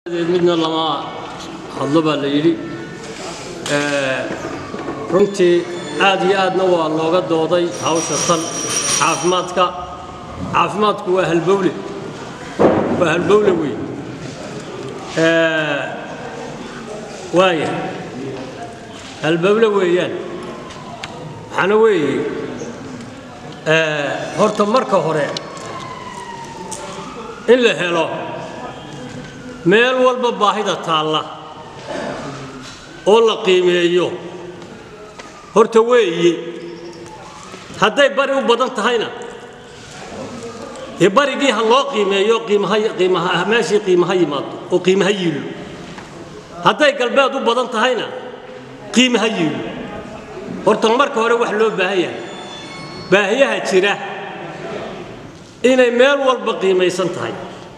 midna lama hadlo baa la yidhi runtii aad iyo aadna waa looga dooday hawsha tan caafimaadka caafimaadku waa halbowle waa halbowle wey waaya halbowle weeyaan waxaana weeye horta marka hore in la helo meel walba baahida taalla oo la qiimeeyo horta weeye hadday bari u badan tahayna dee barigii ha loo qiimeeyo qiimaha meeshii qiimaha yimaado oo qiimaha yiilo hadday galbeed u badan tahayna qiimaha yiilo horta marka hore wax loo baahan yahay baahiyaha jira inay meel walba qiimaysan tahay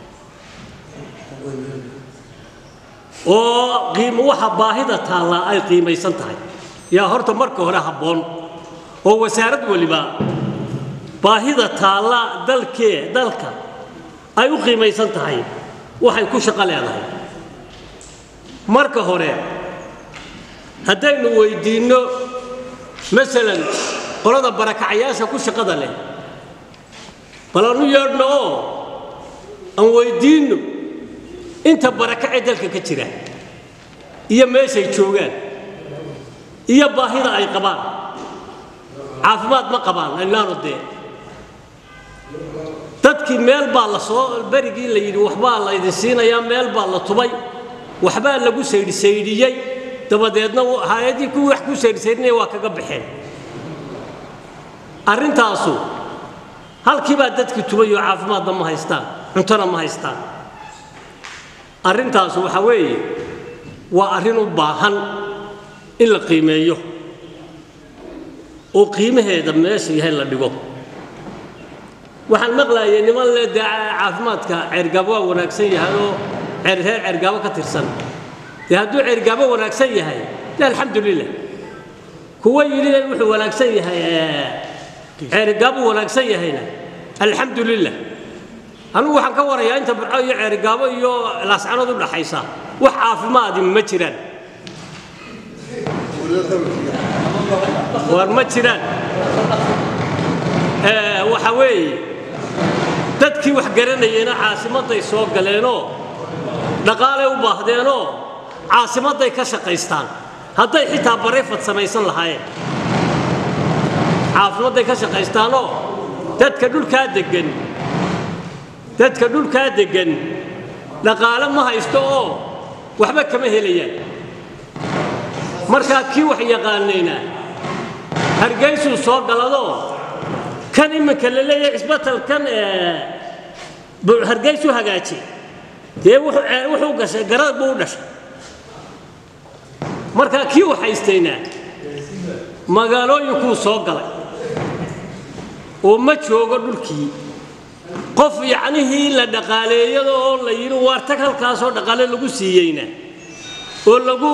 oo waxa baahida taallaa ay qiimaysan tahay yaa horta marka hore habboon oo wasaarad weliba baahida taalla dalkee dalka ay u qiimaysan tahay waxay ku shaqo leedahay marka hore haddaynu weydiinno masalan qolada barakacayaasha ku shaqada leh bal anu yeedhno oo aan weydiinno inta barakacee dalka ka jira iyo meeshay joogaan iyo baahida ay qabaan caafimaad ma qabaan aynaanu dee dadkii meel baa la soo berigii la yidhi waxbaa la ydin siinayaa meel baa la tubay waxbaa lagu saydhsaydhiyey dabadeedna hay-adii kuwii wax ku saydhsaydhinaya waa kaga baxeen arrintaasu halkiibaa dadkii tubayoo caafimaadna ma haystaan cuntona ma haystaan arrintaasu waxaa weeye waa arrin u baahan in la qiimeeyo oo qiimaheeda meesha yahay la dhigo waxaan maqlaayay niman le dee caafimaadka ceergaabo waa wanaagsan yahay oo reer ceergaabo ka tirsan dee hadduu ceergaabo wanaagsan yahay de alxamdu lilah kuwa yidhi wuxuu wanaagsan yahay ceerigaabo wanaagsan yahayna alxamdu lilah anigu waxaan ka warayaa inta burco iyo ceerigaabo iyo laascanood u dhaxaysa wax caafimaadi ma jiraan war ma jiraan waxa weeye dadkii wax garanayeyna caasimadday soo galeenoo dhaqaalay u baahdeenoo caasimadday ka shaqaystaan hadday xitaa barayfad samaysan lahaayeen caafimadday ka shaqaystaanoo dadka dhulkaa deggan dadka dhulkaa deggan dhaqaale ma haysto oo waxba kama helayaan markaa kii wax yaqaanayna hargaysuu soo galadoo kan iminka la leeyahay cisbatalkan hargaysu hagaaji dee wuxuu gashay garad buu u dhashay markaa kii wax haystayna magaalooyinkuu soo galay oo ma joogo dhulkii qof yacnihii la dhaqaaleeyado oo la yidhi waar tag halkaasoo dhaqaale lagu siiyeyna oo lagu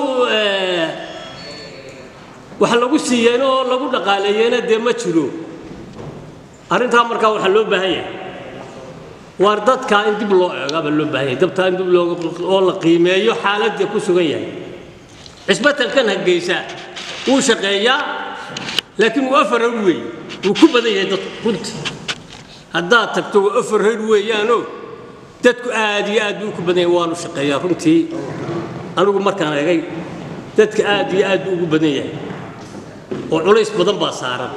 wax lagu siiyeyna oo lagu dhaqaaleeyeyna dee ma jiro arrintaa markaa waxaa loo baahan yahay waar dadkaa in dib loo eegaabaa loo baahan yahay dabtaa in dib oo la qiimeeyo xaaladda ku sugan yahay cisbatalkan hargeysa wuu shaqeeyaa laakiin wuu afar hawr weeye wuu ku badan yahay dadku runtii haddaad tagto waa afar hawr weeyaanoo dadku aad iyo aad buu ku badan yahay waanu shaqeeyaa runtii anigu markaan eegay dadka aad iyo aad buu ugu badan yahay oo culays badan baa saaran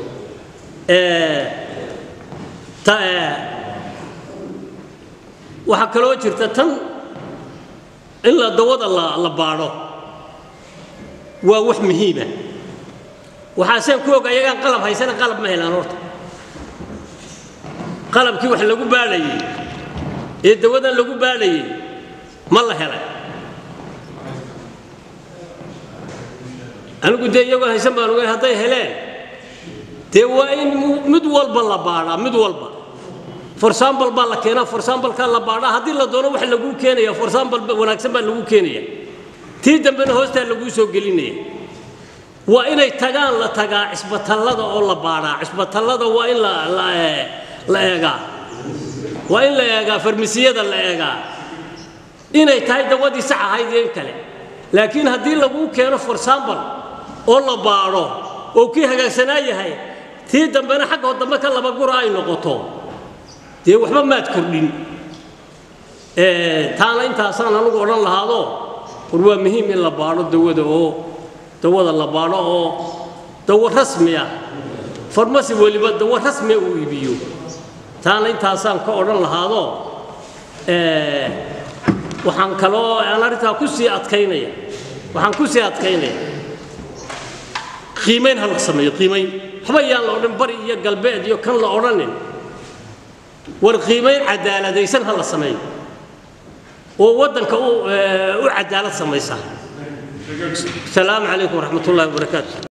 waxaa kaloo jirta tan in la dawada la baadho waa wax muhiima waxaaseen ku og ayagaan qalab haysana qalab ma helaan horta qalabkii wax lagu baadhayey ee dawadan lagu baadhayey ma la helay anigu dee iyagoo haysan baan ogayn hadday heleen dee waa in mid walba la baadhaa mid walba forsambal baa la keenaa forsambalkaa la baadhaa haddii la doono wax laguu keenaya forsambal wanaagsan baa laguu keenaya tii dambena hoostaa laguu soo gelinaya waa inay tagaan la tagaa cisbatallada oo la baadhaa cisbatallada waa in la eegaa waa in la eegaa farmasiyada la eegaa inay tahay dawadii sax ahayd iyo in kale laakiin haddii laguu keeno for example oo la baadho oo kii hagaagsanaa yahay tii dambena xagga dambe ka laba gura ay noqoto dee waxba maad kordhin taana intaasaan anugu odhan lahaado war waa muhiim in la baadho dawada oo dawada la baadho oo dawo rasmi ah farmasi weliba dawo rasmia uu iibiyo taana intaasaan ka odhan lahaado waxaan kaloo aan arrintaa ku sii adkaynaya waxaan ku sii adkaynaya qiimayn ha la sameeyo qiimayn waxba yaan la odhan bari iyo galbeed iyo kan la odhanin war qiimayn cadaaladaysan ha la sameeyo oo waddanka u cadaalad samaysa asalaamu calaykum waraxmat ullahi wabarakaatu